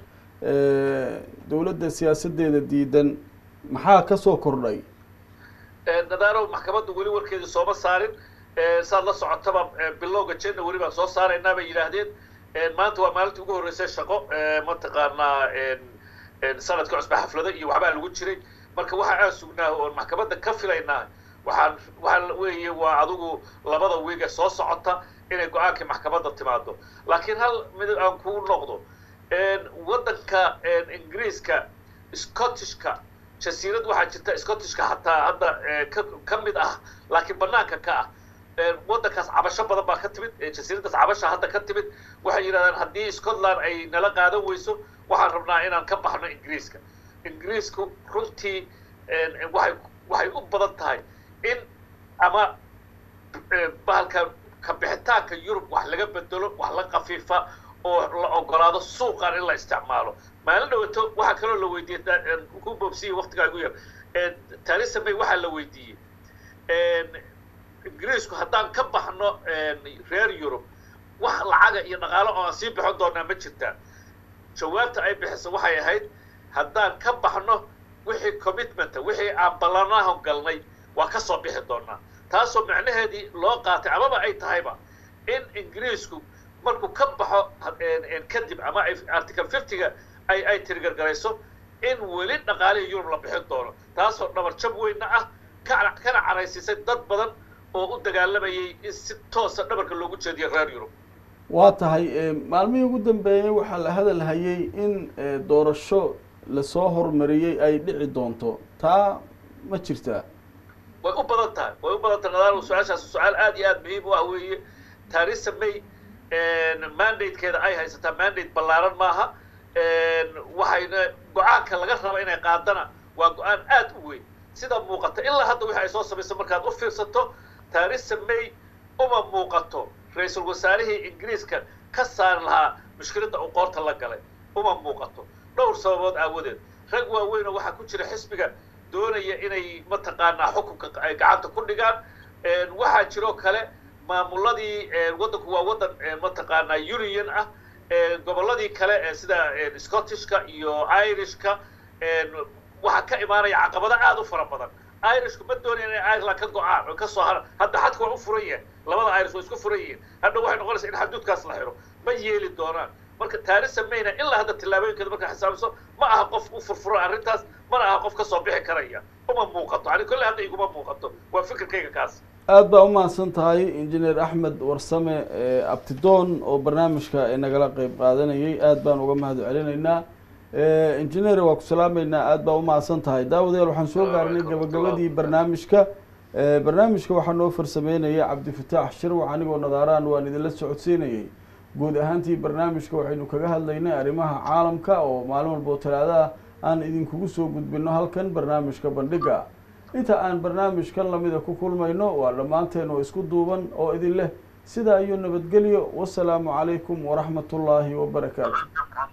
dowladda siyaasaddeeda diidan maxaa ka soo kordhay nadarow maxkamaddu weli warkeedii sooma saarin saad la socotaba bilowga janna weli baan soo saaraynaa bay yidhaahdeen maanta waa maalintii ugu horreysay shaqo mataqaanaa sanadka cusba xaflado iyo waxbaa lagu jiray marka waxa aan sugnaa oon maxkamadda ka filaynaa waxaan waxaa weeye waa adigu labada wiige soo socota inay go-aankii maxkamadda timaado laakiin hal mid aan kuu noqdo waddanka ingiriiska scottishka jasiirad waxaa jirta scottishka hataa hadda ka ka mid ah laakiin banaanka ka ah waddankaas cabasho badan baa ka timid jasiiraddaas cabasha hadda ka timid waxay yidhahdaan haddii scotland ay nala qaadan weyso waxaan rabnaa inaan ka baxno ingiriiska ingiriisku runtii waxay waxay u badan tahay in ama bahalka kabixitaanka yurub wax laga bedelo wax la kafiifa oo la ogolaado suuqan in la isticmaalo maalin dhawato waxaa kaloo la weydiiyey ku boobsiya waktigaa igu yar theresa may waxaa la weydiiyey ingiriisku haddaan ka baxno reer yurub wax lacaga iyo dhaqaalo oo aan sii bixin doonaa ma jirtaa jawaabta ay bixiso waxay ahayd haddaan ka baxno wixii commitmenta wixii aan ballanaho galnay waa ka soo bixi doonaa taasoo macnaheedii loo qaatay amaba ay tahayba in ingiriisku markuu ka baxo kadib ama article fiftyga ay ay tirigargarayso in weli dhaqaalihii yurub la bixin doono taasoo dhabar jab weynna ah kana kana caraysiisay dad badan oo u dagaalamayay in si toosa dhabarka loogu jeediyo reer yurub waa tahay eh, maalmihii ugu dambeeyey waxaa la hadal hayay in eh, doorasho lasoo hormariyey ay dhici doonto taa ma jirtaa way u badan tahay way u badan tahay nadaal su-aashaas su-aal aad iyo aad muhiim u ah weeye theresa may mandatekeeda ay haysataa mandate ballaaran maaha waxayna go-aanka laga raba inay qaadana waa go-aan aad u weyn sida muuqata ilaa hadda wixii ay soo samayso markaad u fiirsato theresa may uma muuqato ra-iisul wasaarihii ingiriiska ka saari lahaa mushkiladda uu qoorta la galay uma muuqato dhowr sababood aawadeed rag waaweynoo waxaa ku jira xisbiga doonaya inay mataqaanaa xukunka ay gacanta ku dhigaan waxaa jiroo kale maamuladii waddanku waa waddan mataqaanaa union ah gobolladii kale ee sida scottishka iyo irishka waxaa ka imaanaya caqabado aad u fara badan irishku ma doonayaan inay ireland ka go-aan oo kasoo har hadda xadka waa u furan yahay labada irish waa isku furan yihiin hadda waxay noqonaysaa in xaduudkaas la xiro ma yeeli doonaan marka theresa mayna ilaa hadda tillaabooyinkeeda markaa xisaabiso ma aha qof u furfuro arrintaas mana aha qof kasoo bixi karaya uma muuqato ani kolle hadda iguma muuqato waa fikirkayga kaas aad baa umahadsan tahay injineer axmed warsame eh, abtidoon oo barnaamijka nagala qeyb qaadanayay aad baan uga mahad celinaynaa Eh, injineer waa ku salaameynaa aad baa umahadsan tahay daawadayaal waxaan soo gaarnay gabagabadii barnaamijka Eh, barnaamijka waxaa noo farsameynaya cabdifataax shirwac anigoo nadaaraan waan idinla socodsiinayay guud ahaantii barnaamijka waxaynu kaga hadlaynay arrimaha caalamka oo maalin walba oo talaadaha aan idinkugu soo gudbino halkan barnaamijka bandhiga inta aan barnaamijkan lamida ku kulmayno waa dhammaanteen oo isku duuban oo idin leh sidaa iyo nabadgelyo wasalaamu calaykum waraxmat ullaahi wabarakaatu